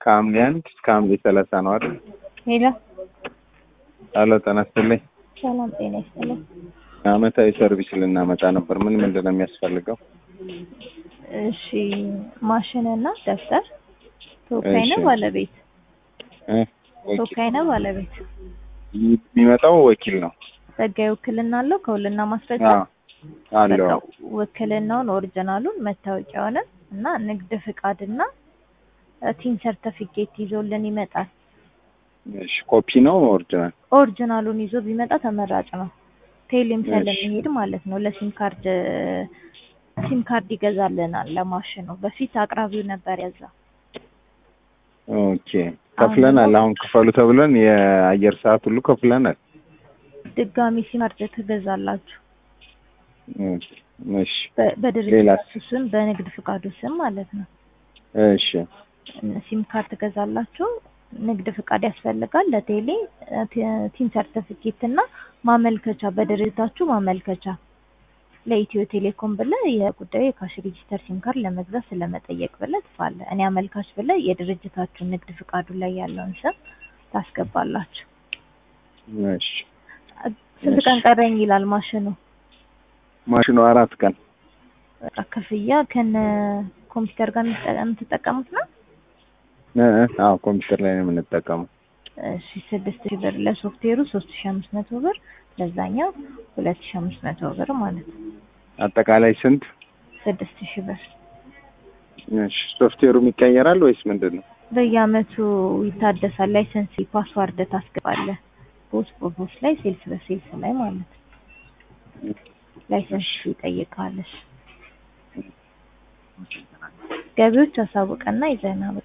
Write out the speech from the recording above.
ከሐምሌ አንድ እስከ ሐምሌ ሰላሳ ነው አይደል? ሄሎ አሎ ጤና ይስጥልኝ። ሰላም ጤና ይስጥልኝ። አመታዊ ሰርቪስ ልናመጣ ነበር። ምን ምንድን ነው የሚያስፈልገው? እሺ ማሽንና ደብተር ተወካይ እሺ። ነው ባለቤት እ? ወኪል ተወካይ ነው ባለቤት የሚመጣው ወኪል ነው። ህጋዊ ውክልና አለው ከውልና ማስረጃ አዎ አለው። በቃ ውክልናውን ኦሪጂናሉን መታወቂያውንም እና ንግድ ፍቃድና ቲን ሰርተፊኬት ይዞልን ይመጣል። እሺ ኮፒ ነው ኦሪጂናል? ኦሪጂናሉን ይዞ ቢመጣ ተመራጭ ነው። ቴሌም እሺ። ስለሚሄድ ማለት ነው። ለሲም ካርድ ሲም ካርድ ይገዛልናል ለማሽኑ። በፊት አቅራቢው ነበር ያዛ። ኦኬ ከፍለናል። አሁን ክፈሉ ተብለን የአየር ሰዓት ሁሉ ከፍለናል። ድጋሚ ሲም ካርድ ትገዛላችሁ እሺ በ- ሌላስ? በድርጅቱ ስም በንግድ ፍቃዱ ስም ማለት ነው። እሺ ሲም ካርድ ትገዛላችሁ። ንግድ ፍቃድ ያስፈልጋል ለቴሌ ቲ- ቲን ሰርተፊኬት እና ማመልከቻ በድርጅታችሁ ማመልከቻ ለኢትዮ ቴሌኮም ብለህ የጉዳዩ የካሽ ሬጂስተር ሲም ካርድ ለመግዛት ስለመጠየቅ ብለህ ትፋለህ። እኔ አመልካች ብለህ የድርጅታችሁ ንግድ ፍቃዱ ላይ ያለውን ስም ታስገባላችሁ። እሺ ስንት ቀን ቀረኝ ይላል ማሽኑ። ማሽኑ አራት ቀን በቃ ክፍያ ከነ ኮምፒውተር ጋር የምትጠ- የምትጠቀሙት ነው። እ እ አዎ ኮምፒውተር ላይ ነው የምንጠቀመው። እሺ ስድስት ሺህ ብር ለሶፍትዌሩ ሶስት ሺህ አምስት መቶ ብር ለዛኛው ሁለት ሺህ አምስት መቶ ብር ማለት ነው። አጠቃላይ ስንት? ስድስት ሺህ ብር እሺ ሶፍትዌሩም ይቀየራል ወይስ ምንድን ነው? በየአመቱ ይታደሳል። ላይሰንስ ፓስዋርድ ታስገባለህ። ቦስ በቦስ ላይ ሴልስ በሴልስ ላይ ማለት ነው። ላይሰንስ ይጠይቃለሽ። ገቢዎች አሳውቀና ይዘና